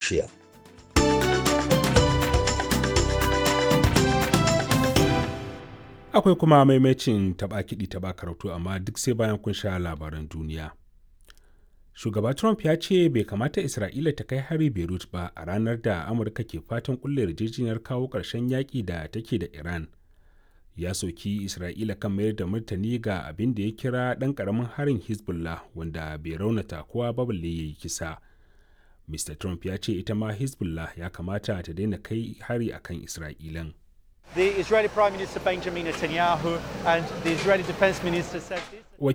Russia. Akwai kuma maimacin taɓa kiɗi taɓa karatu amma duk sai bayan kun sha labaran duniya. Shugaba Trump ya ce bai kamata Isra'ila ta kai hari Beirut ba a ranar da Amurka ke fatan kulle yarjejeniyar kawo ƙarshen yaƙi da take da Iran. Ya soki Isra'ila kan mayar da martani ga abin da ya kira ɗan ƙaramin harin Hezbollah wanda bai raunata kowa ba balle ya yi kisa. Mr. Trump ya ce ita ma Hezbollah ya kamata ta daina kai hari akan Isra'ilan. The Israeli Prime Minister Benjamin Netanyahu and the Israeli Defense Minister said this.